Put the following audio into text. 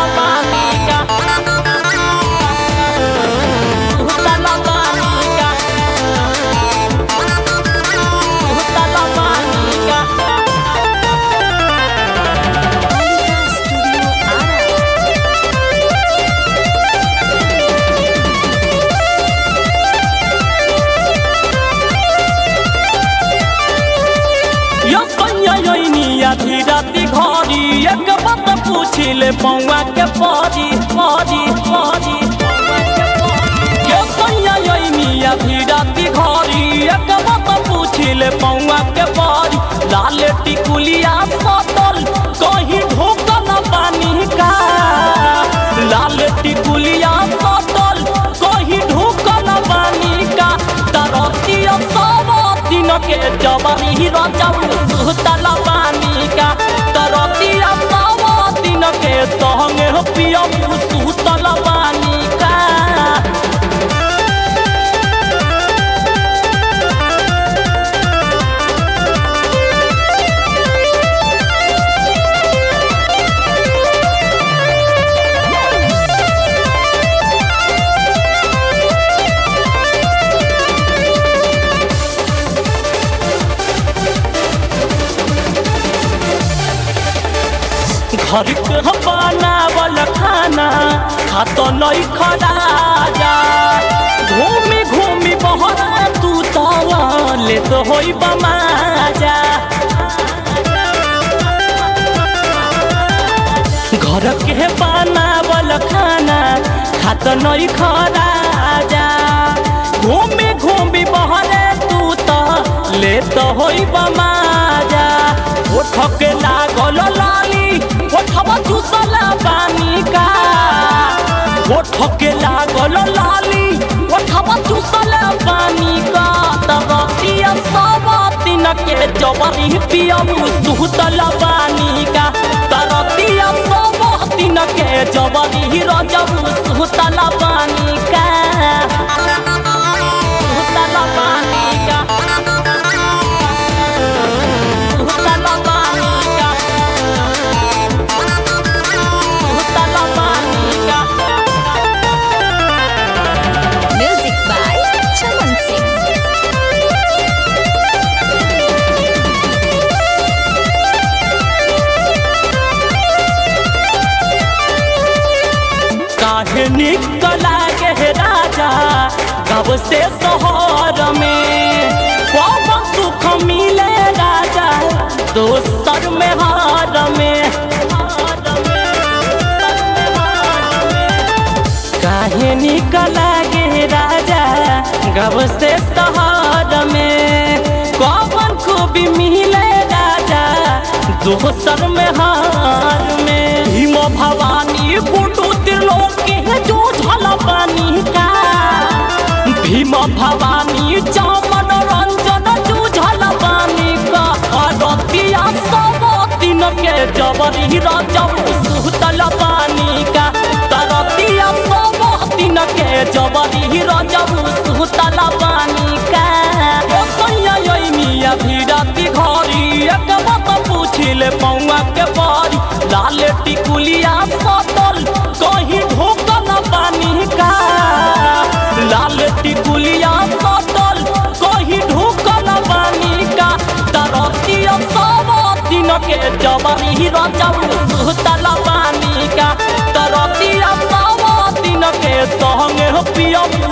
सुतला पानी का सुतला पानी का सुतला पानी का Studio Ara. यो सैया योनिया धीराती घरी एक बात पूछिले पौवा के परी परी परी यो सैया योनिया धीराती घरी एक बात पूछिले पौवा के परी लाल टिकुलिया सतल कहीं ढोकल पानी का लाल टिकुलिया सतल कहीं ढोकल पानी का तरतिया सब दिन के जबरी रजब सुतल पानी का तरतिया सब दिन के संगे पियब सुतल पानी का घर के बनावल खाना खात नहीं खड़ा जा घूमी घूमी बहरा तू तवा ले तो होई बमाजा घर के बनावल खाना खात नहीं खड़ा जा घूमी घूमी बहरे तू तो ले तो होई बमाजा ओठ के लागल लाली ओठवा चूसला पानी का ओठ के लागल लाली ओठवा चूसला पानी का तरतिया सब दिन के जबरी पियब सुतल पानी का तरतिया सब दिन के जबरी रजब सुतल पानी का सुतल पानी का सुतल पानी का सुतल पानी का Music by Chaman Singh. काहे निकला के राजा कब से शहर में कब सुख मिले राजा दोसर में हार में काहे निकला गे राजा गब से शहर में कौन खूबी मिले राजा दोसर में हार में भीम भवानी कुटु त्रिलोकी है जो झल पानी का भीम भवानी चामन रंजन जूझल पानी का अरतिया सब दिन के जबरी रजब सुतल पानी का तरतिया सब दिन के जबरी रजब सुतल पानी का ओ सैया योनिया धीरती घरी एक बात पूछिले पौवा के परी लाल टिकुलिया सतल कहीं ढोकल पानी का लाल टिकुलिया सतल कहीं ढोकल पानी का तरतिया सब दिन के जबरी रजब सुतल पानी का तरतिया सब दिन के संगे पियब